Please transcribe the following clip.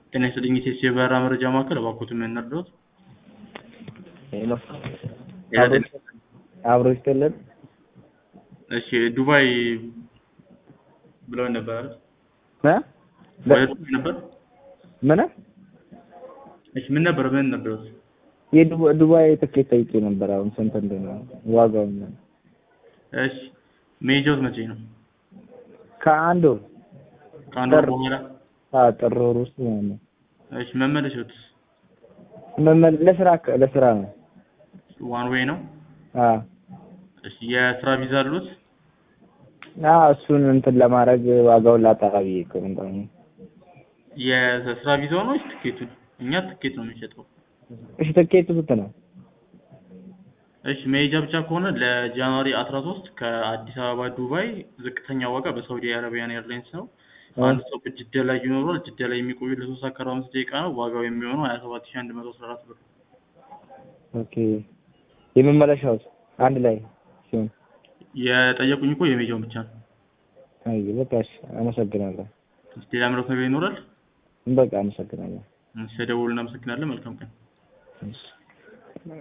ጤና ይስጥልኝ የቴስቲ የበረራ መረጃ ማዕከል እባክዎትን ምን እንርዳዎት? ሄሎ ጤና ይስጥልኝ። አብሮ ይስጥልን። እሺ ዱባይ ብለውን ነበር አይደል? እ? ወደ ዱባይ ነበር? ምን እሺ ምን ነበር ምን ነበሩት? የዱባ- ዱባይ ትኬት ጠይቄ ነበር። አሁን ስንት እንደሆነ ዋጋውን እሺ መሄጃዎት መቼ ነው? ከአንድ ወር ከአንድ ወር ጥር። በኋላ? አዎ፣ ጥር ወር ውስጥ ማለት ነው። እሺ መመለሻዎት መመለ- ለስራ ለስራ ነው። ዋን ዌይ ነው? አዎ እሺ የስራ ቪዛ አሉት? አዎ፣ እሱን እንትን ለማድረግ ዋጋውን ላጣራ ብዬ እኮ ነው እንደውም። የስራ ቪዛው ነው ወይስ ትኬቱን? እኛ ትኬት ነው የምንሸጠው። እሺ ትኬቱ ስንት ነው? እሺ መሄጃ ብቻ ከሆነ ለጃንዋሪ 13 ከአዲስ አበባ ዱባይ ዝቅተኛ ዋጋ በሳውዲ አረቢያን ኤርላይንስ ነው። አንድ ሰው ጅዳ ላይ ይኖራል። ጅዳ ላይ የሚቆዩ ለሶስት ሰዓት ከአርባ አምስት ደቂቃ ነው። ዋጋው የሚሆነው 27114 ብር። ኦኬ የመመለሻውስ አንድ ላይ ሲሆን? የጠየቁኝ እኮ የሜጃውን ብቻ ነው። አይ በቃ እሺ፣ አመሰግናለሁ። ሌላ ምረት ነገር ይኖራል? በቃ አመሰግናለሁ። ስለደወሉ እናመሰግናለን። መልካም ቀን። እሺ